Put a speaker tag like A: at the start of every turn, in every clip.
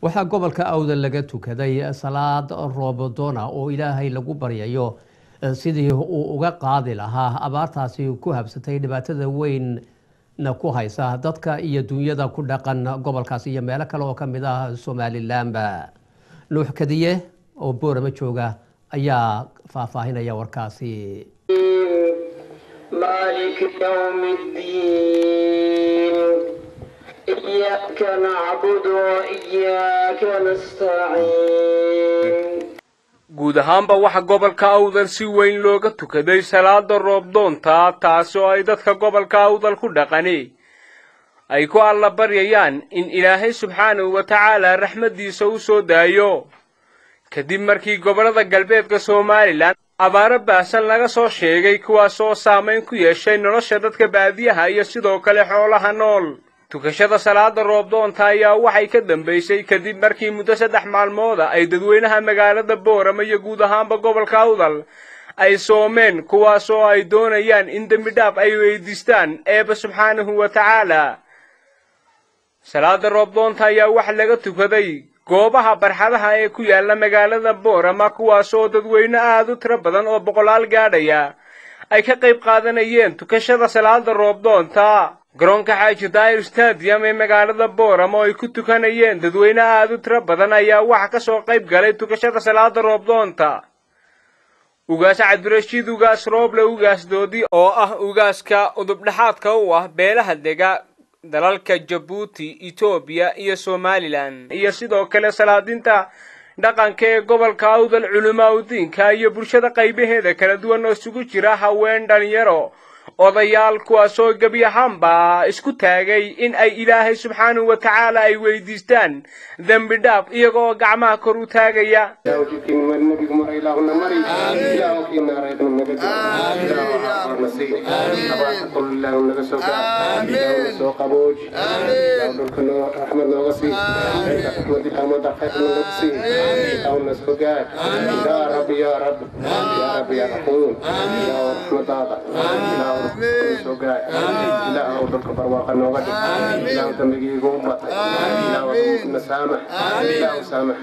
A: waxaa gobolka awdal laga tukaday salaad roobodona oo ilaahay lagu baryayo sidii uu uga qaadi lahaa abaartaasi ku habsatay dhibaatada weynna ku haysa dadka iyo dunyada ku dhaqan gobolkaasi iyo meelo kale oo ka mid ah somalilanba nuux kadiye oo boorama jooga ayaa faahfaahinaya warkaasi
B: مالك يوم الدين إياك نعبد وإياك نستعين
C: guud ahaanba waxa gobolka awdal si weyn looga tukaday salaada roobdoonta taasi oo ay dadka gobolka awdal ku dhaqani ay ku alla baryayaan in ilaahay subxaanahu wa tacaala raxmaddiisa u soo daayo kadib markii gobollada galbeedka somalilan abaaro baahsan laga soo sheegay kuwaas oo saamayn ku yeeshay nolosha dadka baadiyaha iyo sidoo kale xoolaha nool tukashada salaada roobdoonta ayaa waxay ka dambaysay kadib markii muddo saddex maalmooda ay dadweynaha magaalada boorama iyo guud ahaanba gobolka awdal ay soomeen kuwaas oo ay doonayaan in dembi dhaaf ay weydiistaan eeba subxaanahu wa tacaala salaada roobdoonta ayaa waxa laga tukaday goobaha barxadaha ee ku yaala magaalada boorama kuwaas oo dadweyne aada u tiro badan oo boqolaal gaadhaya ay ka qayb qaadanayeen tukashada salaada roobdoonta garoonka xaaji daayir stadium ee magaalada boorama oo ay ku tukanayeen dadweyne aada u tiro badan ayaa waxa ka soo qayb galay tukashada salaada roobdoonta ugaas cabdirashiid ugaas rooble ugaas doodi oo ah ugaaska udubdhexaadka u ah beelaha dega dalalka jabuuti etoobiya iyo somalilan iyo sidoo kale salaadinta dhaqanka ee gobolka awdal culamaa udiinka iyo bulshada qaybaheeda kala duwan oo isugu jira haween dhalinyaro odayaal kuwaasoo gebi ahaanba isku taagay in ay ilaahay subxaanahu wa tacaala ay weydiistaan dembi dhaaf iyagoo gacmaha kor u taagaya
D: ilaahu dalka barwaaqa nooga dhig ilaahu dambigiiga u batay ilaahu na saamax ilaahu saamax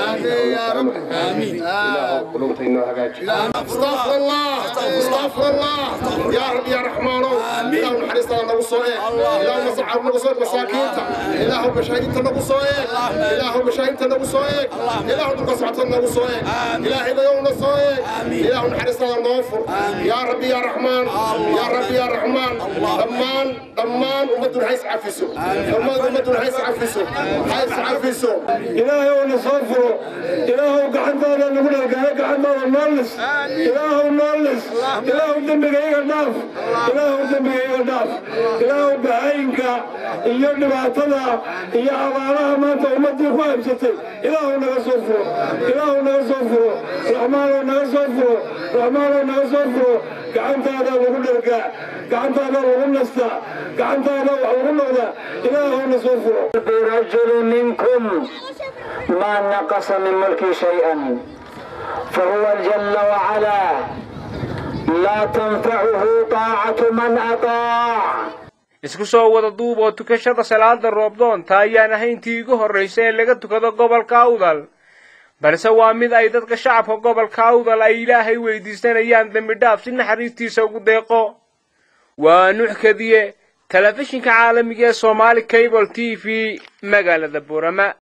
D: ilaahu qulubta inoo hagaaji
E: استغفر الله استغفر الله يا رب يا رحمن اللهم حرصنا على نبصوه اللهم صعب نبصوه مساكينتا اللهم بشهيدتا نبصوه اللهم بشهيدتا نبصوه اللهم بقصعتا نبصوه إلهي بيوم نصوه اللهم حرصنا على نوفر يا رب يا رحمن يا رب يا رحمن ضمان ضمان ومدن حيث عفسه ضمان ومدن حيث عفسه حيث عفسه
F: إلهي ونصفر إلهي وقعد هذا نقول لك قعد هذا النالس إلهي النالس إلهي دمك إيجا ناف إلهي دمك إيجا ناف إلهي بعينك إيجا نبعتنا إيجا أبارها ما أنت أمتي خواب ستي إلهي نغصفر إلهي نغصفر رحمن نغصفر رحمن نغصفر قعد هذا نقول لك قعد هذا نقول نستا قعد هذا نقول لك إلهي نصفر
G: برجل منكم ما نقص من ملكي شيئا فهو جل وعلا لا تنفعه طاعة من أطاع
C: isku soo wada duub oo tukashada salaada roobdoonta ayaan ahayntii igu horraysa ee laga tukado gobolka awdal balse waa mid ay dadka shacabka gobolka awdal ay ilaahay weydiisanayaan dembi dhaaf si naxariistiisa ugu deeqo waa nuux kadiye telefishinka caalamiga ee somaali cable t v magaalada burama